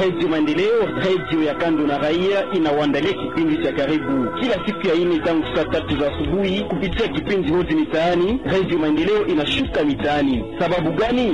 Radio Maendeleo, radio ya kando na raia, inawaandalia kipindi cha karibu kila siku ya ine tangu saa tatu za asubuhi kupitia kipindi hodi mitaani. Radio Maendeleo inashuka mitaani. Sababu gani?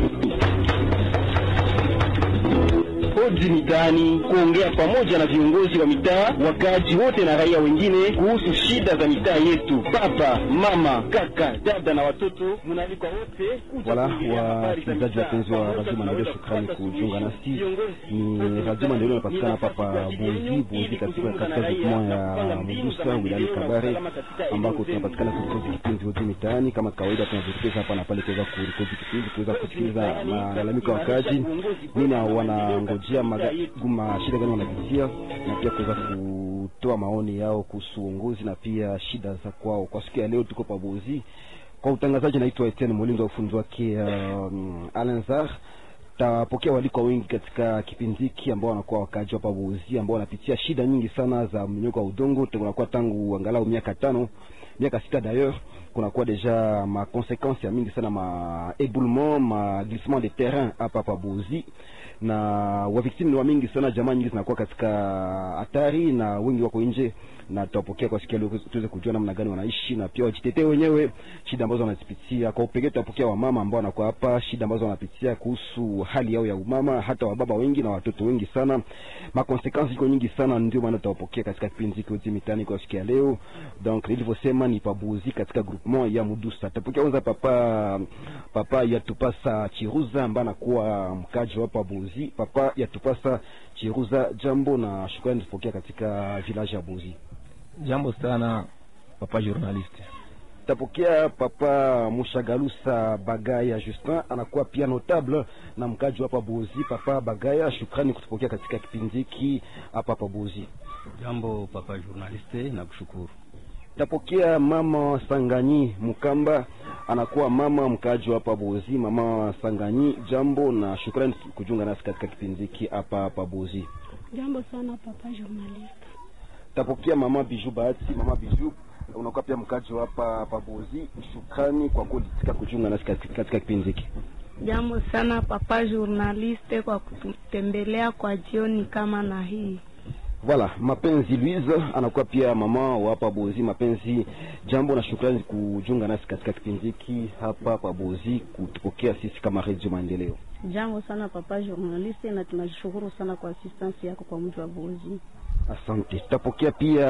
Hodi mitaani, kuongea pamoja na viongozi wa mitaa, wakaaji wote na raia wengine kuhusu shida za mitaa yetu. Baba, mama, kaka, dada na watoto, mnaalikwa wote kuja Wala kuongea habari za wasikilizaji mitaa. wapenzi wa Pamoja Radio Maendeleo, tunaweza shukrani kupata kujiunga suluhisho. nasi. Viongozi, Ni Radio Maendeleo inapatikana hapa pa Bozi Bozi, katika katika groupement ya Mudusa wilayani Kabare, ambako tunapatikana kurekodi kipindi hodi mitaani. Kama kawaida, tunazikeza hapa na pale kuweza kurekodi kipindi, kuweza kusikiliza malalamiko ya wakazi, nini wanangojea maga- guma shida gani wanapitia, na pia kuweza kutoa maoni yao kuhusu uongozi na pia shida za kwao. Kwa siku ya leo tuko pa Bozi kwa utangazaji, naitwa Etienne Molindo, wa ufunzi wake um, Alenzar tapokea walikwa wengi katika kipindi hiki ambao wanakuwa wakaaji hapa Buzi ambao wanapitia shida nyingi sana za mnyoko wa udongo. Kunakuwa tangu angalau miaka tano miaka sita d'ailleurs, kunakuwa deja ma conséquences ya mingi sana ma éboulement ma glissement de terrain hapa hapa Buzi, na waviktimu ni wa mingi sana, jamaa nyingi zinakuwa katika hatari na wengi wako nje, na tutapokea kwa siku ya leo tuweze kujua namna gani wanaishi na pia wajitetee wenyewe shida ambazo wanazipitia. Kwa upekee tutapokea wamama ambao wanakuwa hapa, shida ambazo wanapitia kuhusu hali yao ya umama, hata wababa wengi na watoto wengi sana. Makonsekansi iko nyingi sana, ndio maana tutawapokea katika kipindi hiki Hodi Mitaani kwa siku ya leo. Donc nilivyosema ni pabuzi katika groupement ya Mudusa. Tutapokea kwanza papa papa Yatupasa Chiruza ambaye anakuwa mkaji wa Pabuzi. Papa Yatupasa Chiruza, jambo na shukrani tupokea katika village ya Buzi. Jambo sana papa journaliste. Tapokea papa Mushagalusa Bagaya Justin, anakuwa pia notable na mkaji hapa Buzi. Papa Bagaya, shukrani kutupokea katika kipindi hiki hapa hapa Buzi. Jambo papa journaliste, na kushukuru. Tapokea mama Sanganyi Mukamba, anakuwa mama mkaji hapa Buzi. Mama Sanganyi, jambo na shukrani kujiunga nasi katika kipindi hiki hapa hapa Buzi. Jambo sana papa journaliste. Tapokea mama Biju Bahati, mama Biju unakuwa pia mkaji wa hapa hapa Buzi. Shukrani kwa kulitika kujiunga nasi katika katika kipindi hiki. Jambo sana papa journaliste kwa kututembelea kwa jioni kama na hii. Voilà, mapenzi Louise anakuwa pia mama wa hapa Bozi. Mapenzi, jambo na shukrani kujiunga nasi katika kipindi hiki hapa hapa Bozi, kutupokea sisi kama Radio Maendeleo. Jambo sana papa journaliste, na tunashukuru sana kwa assistance yako kwa mji wa Bozi. Asante. Tutapokea pia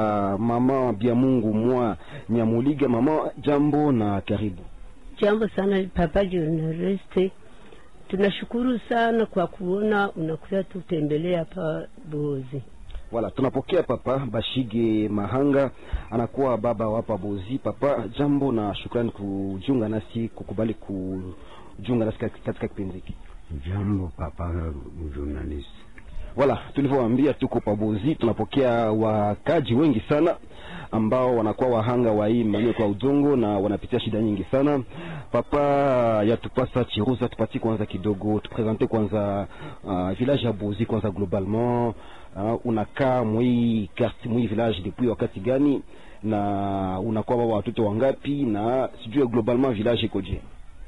mama bia Mungu mwa Nyamuliga. Mama, jambo na karibu. Jambo sana papa journaliste, tunashukuru sana kwa kuona unakuja tutembelea hapa Bozi. Wala tunapokea papa Bashige Mahanga, anakuwa baba wa hapa Bozi. Papa, jambo na shukrani kujiunga nasi, kukubali kujiunga nasi katika kipindi hiki. Jambo papa journalist. Wala tulivyowaambia, tuko pabozi, tunapokea wakaji wengi sana ambao wanakuwa wahanga wa hii mmonyoko kwa udongo na wanapitia shida nyingi sana. Papa yatupasa Chiruza, tupatie kwanza kidogo, tupresente kwanza uh, village ya Bozi kwanza globalement. Uh, unakaa mwi quartier mwi village depuis wakati gani, na unakuwa baba watoto wangapi, na sijui globalement village ikoje?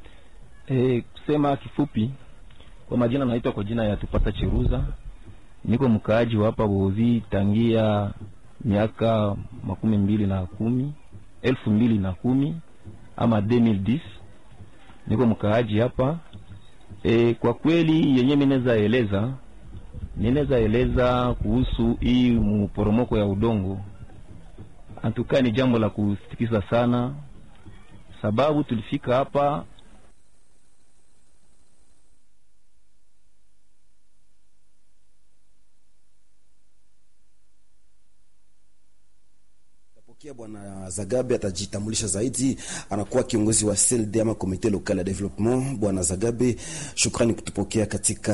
E, kusema kifupi, kwa majina naitwa kwa jina ya Tupasa Chiruza, niko mkaaji wa hapa Bozi tangia miaka makumi mbili na kumi elfu mbili na kumi ama 2010 niko mkaaji hapa e, kwa kweli yenye mineza eleza ninaweza eleza kuhusu hii mporomoko ya udongo antukaa ni jambo la kusitikisa sana, sababu tulifika hapa Pokea Bwana Zagabe atajitambulisha zaidi, anakuwa kiongozi wa CLD ama Komite Local ya Development. Bwana Zagabe, shukrani kutupokea katika